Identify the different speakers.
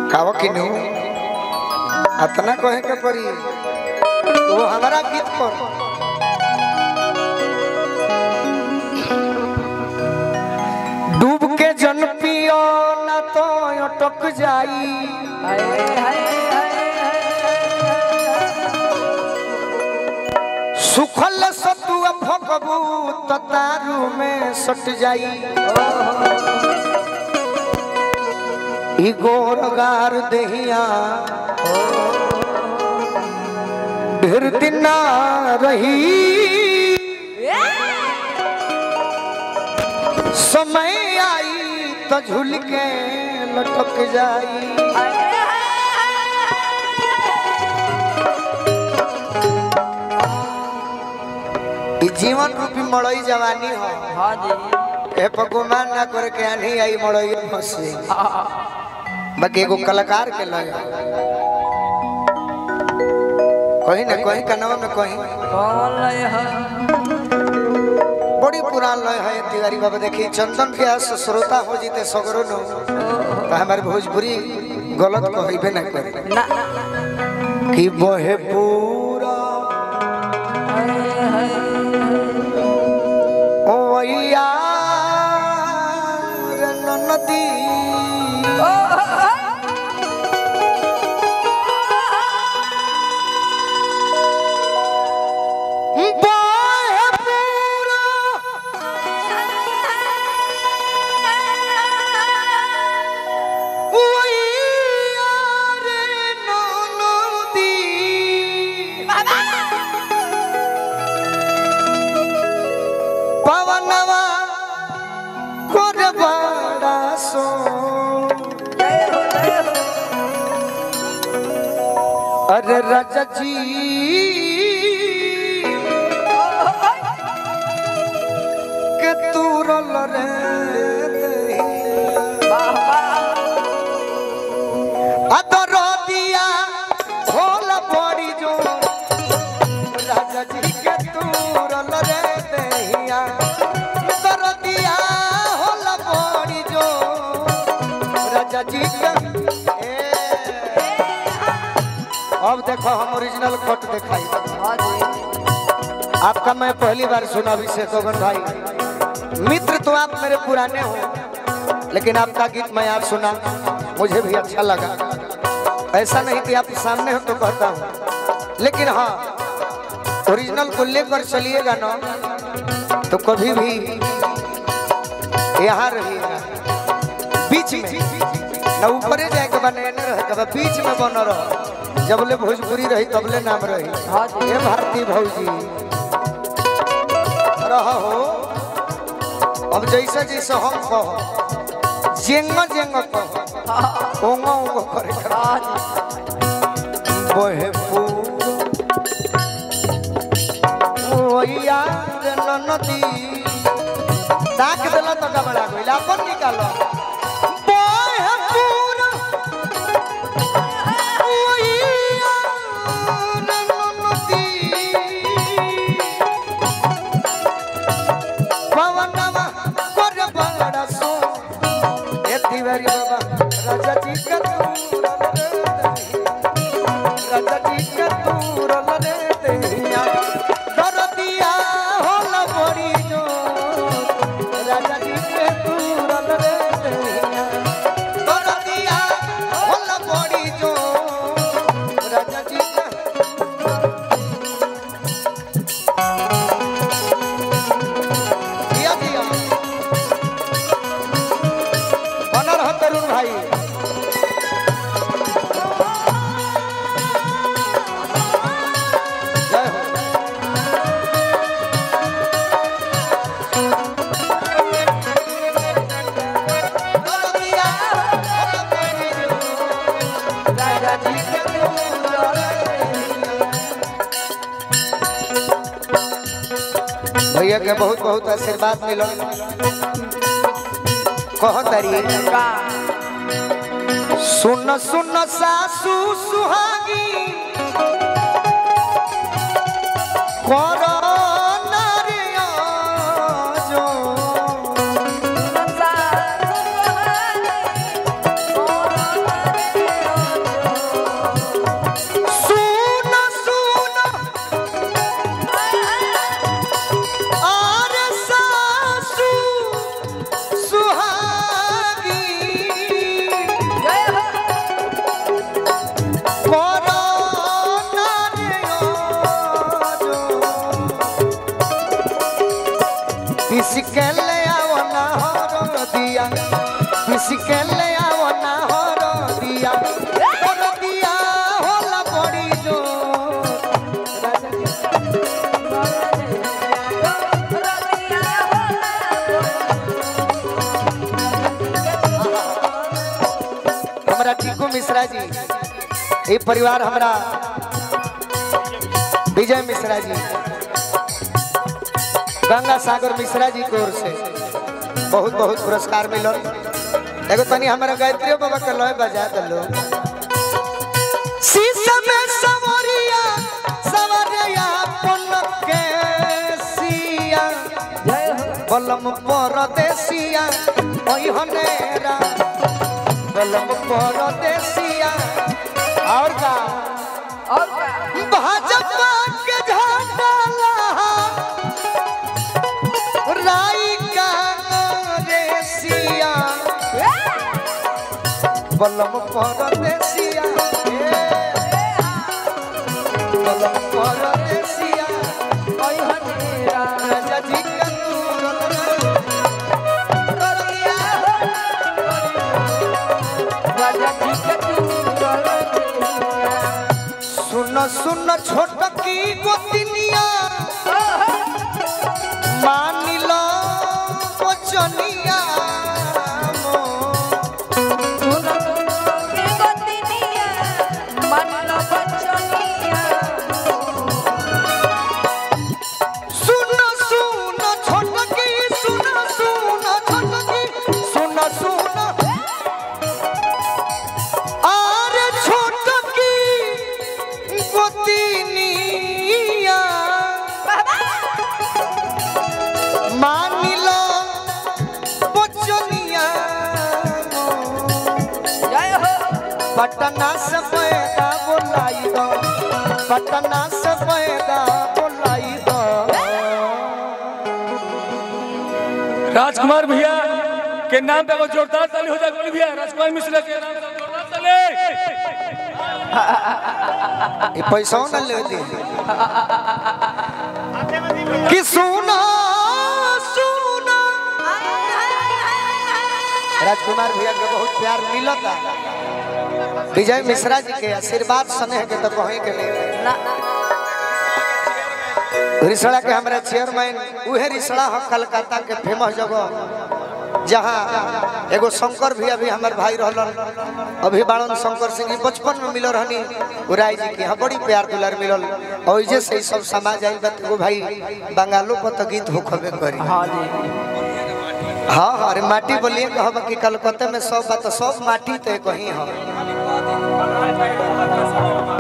Speaker 1: कावा किनु अतना कहे के परी वो हमारा गीत पर डूब के जन पियो ना तो अटक जाई
Speaker 2: हाय हाय हाय
Speaker 1: सुखल सतुआ भगबू तो तारू में सट जाई ई गोरगार देहिया ढेर दिन ना रही समय आई तो झूल के लटक जाई ई जीवन रूपी मड़ई जवानी हो
Speaker 2: हाँ जी
Speaker 1: ए पर गुमान ना करे के आनी आई मड़ई फंसी बाकी एगो कलाकार के लय कहीं ना कहीं कनवा में कहीं
Speaker 2: कौन लय है
Speaker 1: बड़ी पुरान लय है तिवारी बाबा देखी चंदन व्यास श्रोता हो जीते सगरो नो तो हमारे भोजपुरी गलत कहबे ना करे
Speaker 2: ना
Speaker 1: कि बहे पूरा
Speaker 2: हाय हाय
Speaker 1: ओ या नदी बहे पूरा पवनवा कोर बड़ा सो अरे राजा जी के तूरल रे दहिया। अदर दिया होल बड़ी जो राजा जी के तूरल रे दहिया अदर दिया होल बड़ी जो राजा जी के ए। अब देखो हम ओरिजिनल कट दिखाई
Speaker 2: हाँ जी
Speaker 1: आपका मैं पहली बार सुना अभिषेक ओगन भाई मित्र तो आप मेरे पुराने हो लेकिन आपका गीत मैं आज सुना मुझे भी अच्छा लगा ऐसा नहीं कि आप सामने हो तो कहता हूँ लेकिन हाँ ओरिजिनल को लेकर चलिएगा ना तो कभी भी यहाँ रहिएगा बीच में ना ऊपरे जाए के बने न रहे के बा, बीच में बन रहो जबले भोजपुरी रही तबले नाम रही
Speaker 2: हाँ जी।
Speaker 1: ये भारती भौजी रह हो अब जैसे जैसे हम कहो जेंग जेंग कहो ओंगो ओंगो करे करे।
Speaker 2: हाँ जी
Speaker 1: बहे ओया नदी ताक देला तो गबड़ा गइल अपन निकालो बहे पूरा ओया नदी पवनवा कर बड़ा सो ए तिवारी बाबा राजा जी का तूरल रे दहिया। राजा जी का तूरल रे दहिया। दरदिया होल बड़ी जो राजा जी के तूरल रे दहिया। दरदिया होल बड़ी जो राजा जी के दिया दिया बना रहो तरुण भाई जय हो भैया के बहुत बहुत आशीर्वाद मिलो कहो तरी सुन सुन सासू सुहागी कर नारिया जो
Speaker 2: संसार
Speaker 1: हमारा टीकू मिश्रा जी ये परिवार हमारा विजय मिश्रा जी गंगा सागर मिश्रा जी की ओर से बहुत बहुत पुरस्कार मिलल एगो तनी हमारा गायत्री बाबा के लय बजा दलो शीशा में सवरिया सवरिया पलक के सिया
Speaker 2: जय हो
Speaker 1: बलम परदेसिया ओई हनेरा बलम परदेसिया और का
Speaker 2: और का
Speaker 1: भाजपा के झंडा लहा राई का रेसिया बलम परदेसिया ए, बलम परदेसिया
Speaker 2: ओय हनेरा
Speaker 1: राजा जी का दूरन
Speaker 2: करिया राजा जी के दूर
Speaker 1: सुन सुन छोट की गोतिनिया मान लो वचनिया
Speaker 2: सुन के गतिनिया मन लो बचनिया
Speaker 1: सुन सुन छोट की सुन सुन छोट की सुन सुन अरे छोट की गोतिनिया मान लो वचनिया
Speaker 2: जय हो
Speaker 1: पटना से पैदा बोलाई दो पटना से पैदा बोलाई दो
Speaker 3: राजकुमार भैया के नाम पे एगो जोरदार ताली हो जाए बोली भैया राजकुमार मिश्रा के नाम पे जोरदार ताली
Speaker 1: ये पैसा न ले दी कि सुना सुना राजकुमार भैया के बहुत प्यार मिलता विजय मिश्रा जी के आशीर्वाद स्नेह के तो कहीं के नहीं रिसड़ा के हमारा चेयरमैन उहे रिसड़ा है कलकत्ता के फेमस जगह जहाँ एगो शंकर भी अभी हमार भाई रहलन अभी बाड़न शंकर सिंह जी बचपन में मिलल रहनी उराय जी के यहाँ बड़ी प्यार दुलार मिलल और जे से ई सब समाज आइल बा एगो भाई बंगालो पर तो गीत होखबे करी
Speaker 2: हाँ जी
Speaker 1: हाँ हाँ अरे माटी बोलिए कहब कि कलकत्ता में सब बात सब माटी तो कहीं है